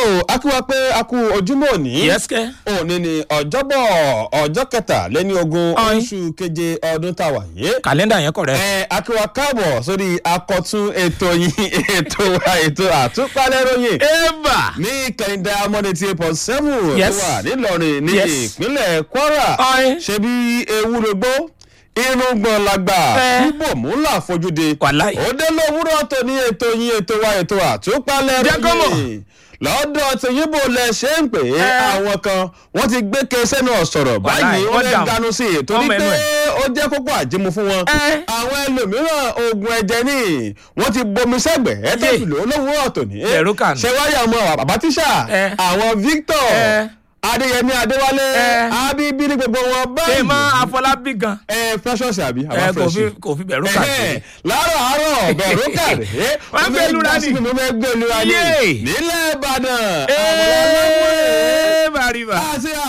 akíwá pé a kú ojúmọ́ òní yẹ́sìkẹ́. òní ni ọjọ́bọ̀ ọjọ́ kẹtàléní ogún Ọ̀yin. oṣù keje ọdún tá a wà yé kàlẹ́ndà yẹn kọ̀rẹ́. ẹ akíwá káàbọ̀ sórí akọ̀tún ètò yìí ètò wa ètò àtúpalẹ̀ ròyìn eva. ní kẹ̀hìndà amọ̀dé tí eight point seven tó Yes. wà nílọrin ní Yes. ìpínlẹ̀ kwara Ọ̀yin. ṣe bí ewúrogbó irúgbọ̀n làgbà Ẹ. bíbọ̀ mú là fojúde Wàláì. ó dé lówùúrọ̀ tó ní ètò yín ètò wa ètò àtúpalẹ̀ Jẹ́ kó mọ̀. ròyìn lọ́dọ̀ tí yíbo lẹ ṣe ń pè é Ẹ. àwọn kan wọ́n ti gbé kẹsẹ́ náà sọ̀rọ̀ Wàláì, báyìí wọ́n wọ́n lè dààmú. dànù sí i torí Wọ́n mẹ́nu pé ẹ̀. ó jẹ́ kókó àjímú fún wọn Ẹ. àwọn ẹlòmíràn oògùn ẹ̀jẹ̀ ní wọ́n ti bomi sẹ́gbẹ̀ẹ́ tó Yé. fi lò ó lówùúrọ̀ tòní Ẹ̀rù kàn. ṣe wáyà ọmọ bàbá tíṣà Ẹ. àwọn victor Ẹ. adéyẹmí adéwálé Ẹ. abíbí ní gbogbo wọn ṣé báyìí mọ afọlábí gan. ẹ precious àbí ẹ àwọn kò fi fresh kò fi bẹ̀rù kà sí. Ẹhẹ́n, láàárọ̀ àárọ̀ bẹ̀rù kàdé Wọ́n gbé lura ni. mo fẹ́ gbé lura ni Yé. nílẹ̀ ìbàdàn Ẹ. àwọn